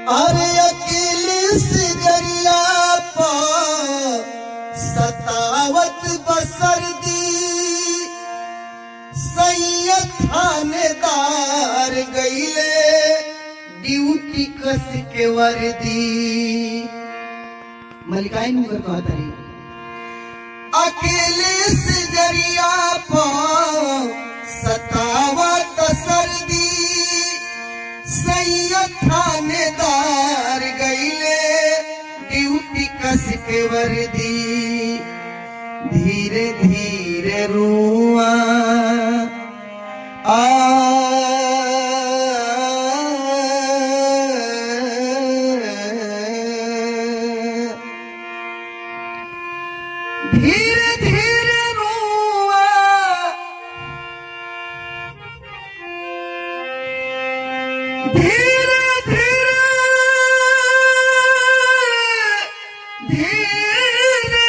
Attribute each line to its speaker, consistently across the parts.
Speaker 1: अरे अकेले से जरिया पा सतावत बसर दी सैयद थानेदार गईले ड्यूटी कस के वर्दी मलिकाई मुगर कहत रही अकेले से जरिया पा सतावत सर्दी सैयद थानेदार गईले ड्यूटी कस के वर्दी धीरे धीरे रुआ आ धीरे धीरे रुआ धीरे धीरे धीरे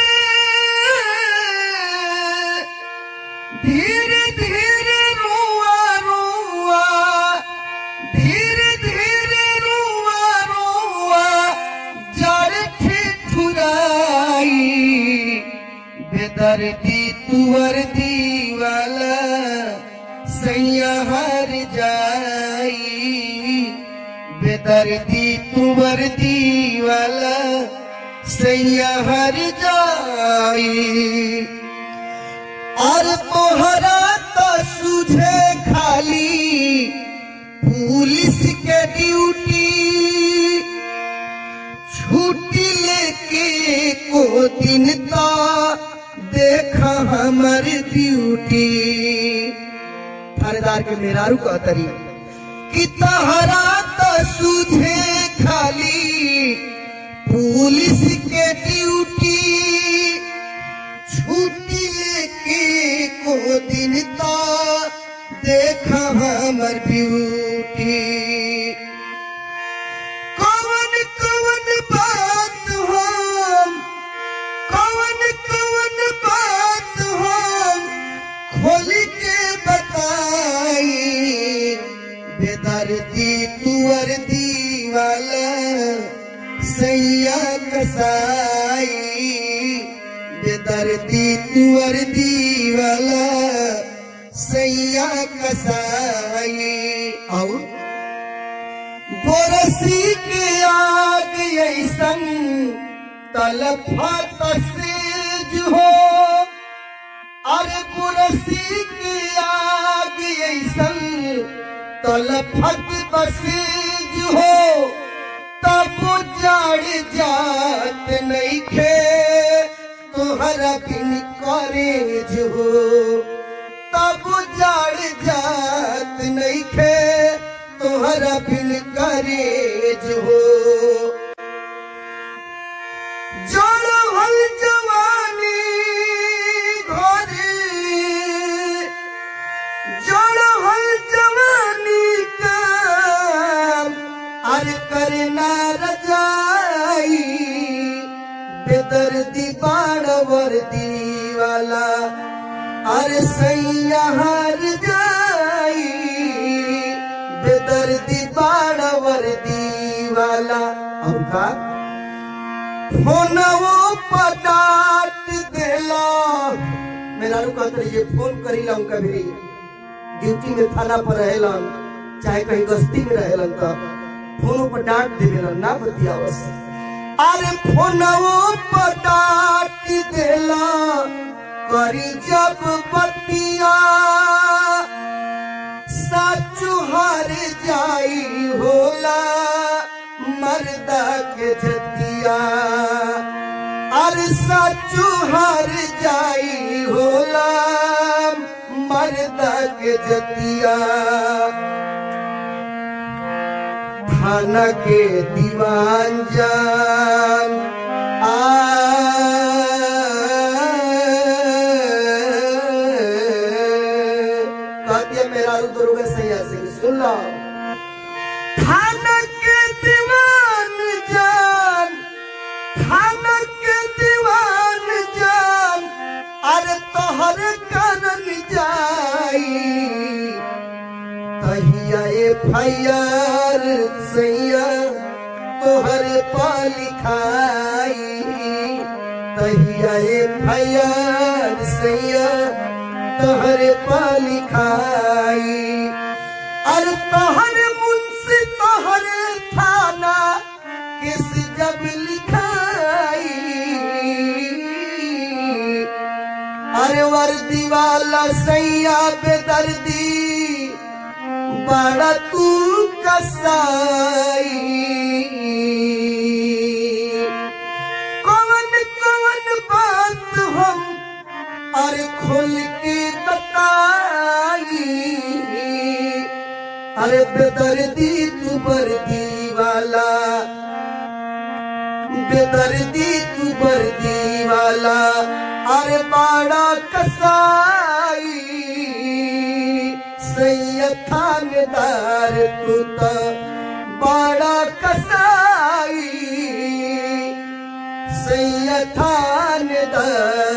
Speaker 1: धीरे धीरे रुआ रुआ धीरे धीरे रुआ रुआ जड़ ठिठुराई बेदर्दी तुवर दीवाला सैया हर जाई बेदर्दी तुवर दीवाला सैया हर जाई और तोहरा तो सुझे खाली पुलिस के ड्यूटी छुट्टी लेके को दिन तो देखा हमर ड्यूटी थानेदार के मेहरारू का तरी कि तहरा तो सुझे खाली पुलिस के ड्यूटी छुट्टी लेके को दिन तो देखा हमर ब्यूटी कवन कवन बात हम कवन कवन बात हम खोल के बताई बेदर्दी तुअर दीवाला सैया कसाई बेदर्दी तुअर दीवाला सैया कसाई और बोरसी के आग ऐसन तलफत सेज हो अरे बोरसी के आग ऐसन तलफत बसेज हो तब जड़ जात नहीं खे तुहरा बिन करेज हो तब जड़ जात नहीं खे तुहरा बिन करेज हो जड़ हल जवानी घरे जड़ हल जवानी का अर करना रजाई बेदर्दी बाण वर्दी वाला अरे सैया हार जाई बेदर्दी बाण वर्दी वाला अब का फोनवो पटाट देला मेरा रुका ये फोन करीला उनका भी ड्यूटी में थाना पर रहेलन चाहे कहीं गस्ती में रहेलन तो फोनों पर डांट देवेलन ना बतियावस अरे फोनवो पर डांट देला करी जब बतिया साचु हार जाई होला मर्दा के जतिया अरे साचु हार जाई होला मर्दा के जतिया थाना के दीवान जान आ कहती है मेरा रू दुर्गा सैया सिंह सुन लो थाना के दीवान जान थाना के दीवान जान अरे तोहर करन जाई तहिया एफ आई आर सैया तोहर पालिखाई तहिया फैयार सैया तोहर पालिखाई अरे तोहर मुंशी तोहर थाना किस जब लिखाई अरे वर्दी वाला सैया बेदर्दी बड़ा तू कसाई कौन कौन बात हम अरे खोल के बताई अरे बेदर्दी तू बर्दी वाला बेदर्दी तू बर्दी वाला अरे बाड़ा कसाई सैयद थानेदार तू तो बाड़ा कसाई सैयद थानेदार